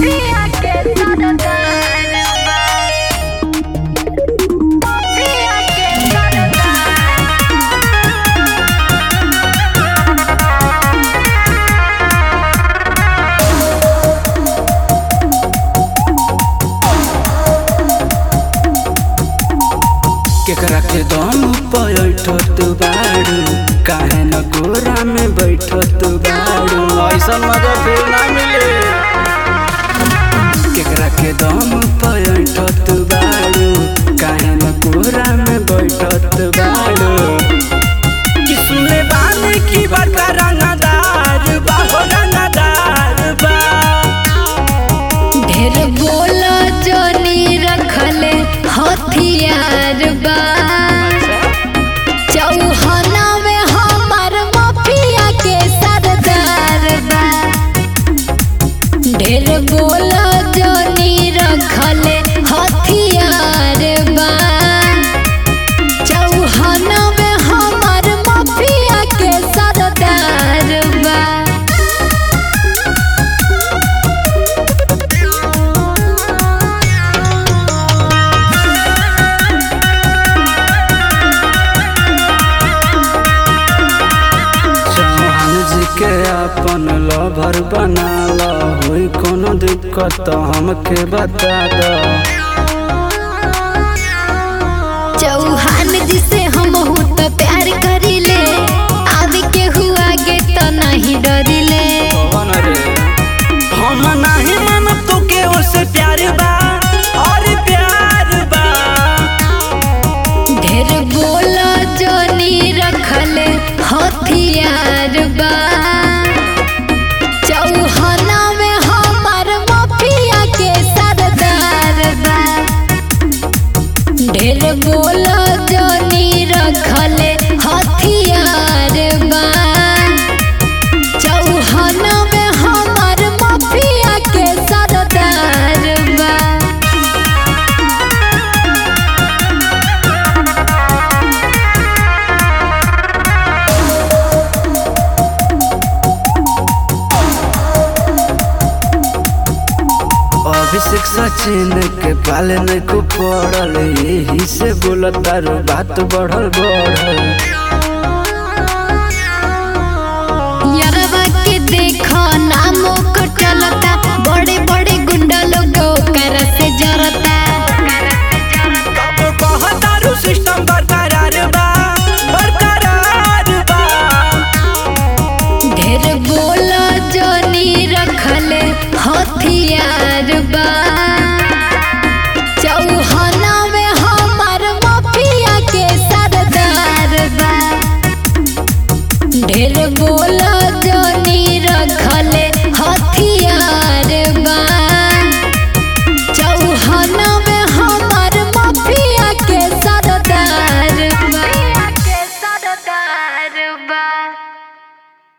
पिया के सरदार बा पिया के सरदार केकरा के दम बैठत बाड़ू काहे न गोरा में बैठत बाड़ू ऐसा मजा फिर ना मिले केकरा के दम बैठत बाड़ू काहे न गोरा में बैठत बाड़ू कि सुने बानी की बड़का रंगदार बा हो रंगदार बा ढेर बोला जोनी रखले हथियार बा चौहना में हमार माफिया के सरदार बा ढेर बोला जोनी रखले हथियार बा चौहना में हमार माफिया के सरदार बा चौहान जी के अपन लभर बना लो होई कोनो दिक्कत तो हमके बता दो चौहान जी से हम तो प्यार करीले आदि के हुआ गे तो नहीं डरिले कौन रे हम नहीं मन तो के उसे प्यार बा और प्यार बा ढेर बोला जोनी रखले हथियार बा चौहाना में हमार माफिया के सरदार बा ढेर बोला जोनी रखले हथियार बा चौहाना में हमार माफिया के सरदार बा अभिषेक सचिन के पाले नहीं को पड़ल यही से बोलत तारू बात बढ़ल बढ़ल यरवा के देख